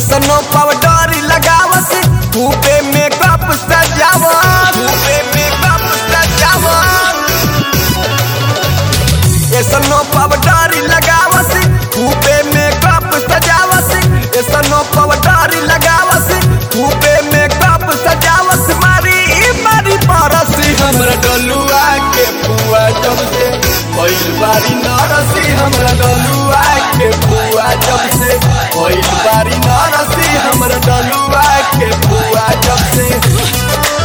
ऐसनो पाउडर लगावत खूबे मेकअप सजावत खूबे मेकअप सजावत ऐसनो पाउडर लगावत खूबे मेकअप सजावत ऐसनो पाउडर लगावत खूबे मेकअप सजावत मारी मारी परसी हमरा डलुआ के पुआ जब से पहिल बारी नरसी हमरा डलुआ के पुआ जब से पहिल बारी नरसी हमरा डलुआ के पुआ जब से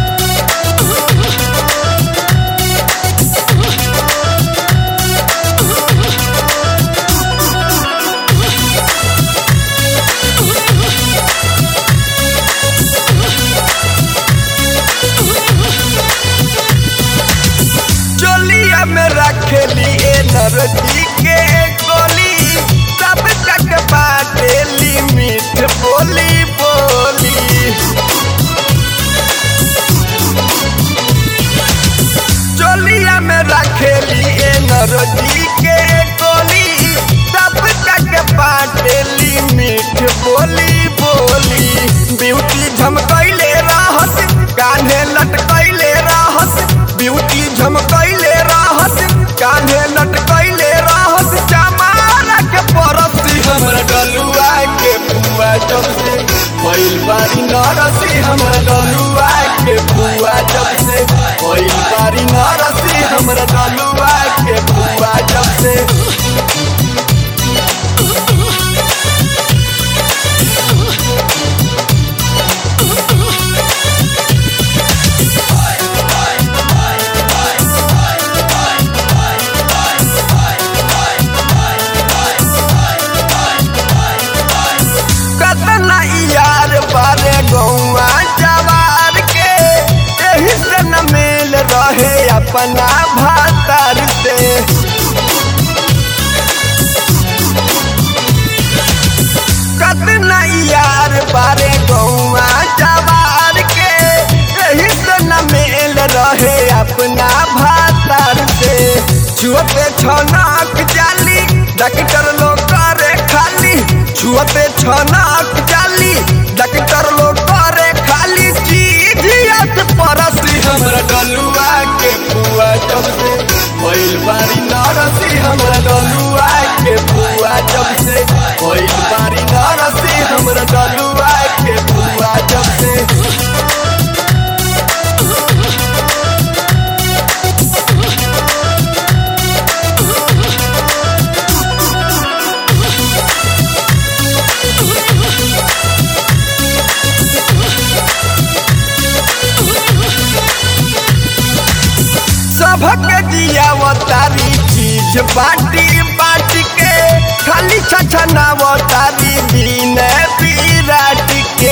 चोलिया में रखेली ए नरदी के गोली सब तक बाटेली मीठ बोली बोली चोलिया में रखेली ए नरदी के गोली सब तक बाटेली मीठ बोली बोली ब्यूटी झमकैले रहत कान्हे लटकैले रहत ब्यूटी झमकैले रहत कान्हे लटकैले रहत चमारा के परसी हमरा डलुआ के पुआ जब से पहिल बारी नरसी हमरा डलुआ के पुआ जब से पहिल बारी नरसी हमरा डलुआ के पुआ जब से कतना यार बारे गौआ जवार के एही से न मेल रहे अपना भातार से कतना यार बारे गौआ जवार के एही से न मेल रहे अपना भातार से छुअते छनक जाली डॉक्टर लोग करे खाली छुअते छनक जाली डॉक्टर लोग करे खाली चीजियत परसी हमरा डलुआ के पुआ जब से पहिल बारी नरसी हमरा डलुआ के पुआ जब से पहिल बारी नरसी हमरा डलुआ के पुआ जब से सबक जियावतारी चीज बाटी बाटी के खाली छछनावतारी दिन विराट के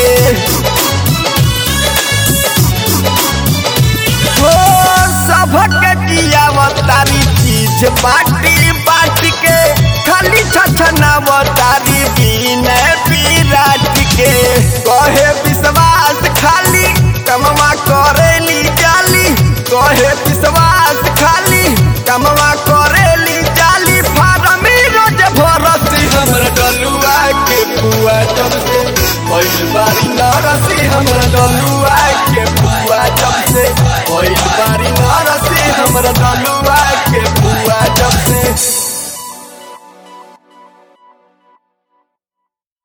हो सबक जियावतारी चीज बाटी बाटी के खाली छछनावतारी दिन विराट के कहे विश्वास खाली कमवा करेली जाली कहे विश्वास खाली कमवा करेली जाली फारमी रोज भरसी हमरा डलुआ के पुआ जब से पहिल बारी नरसी हमरा डलुआ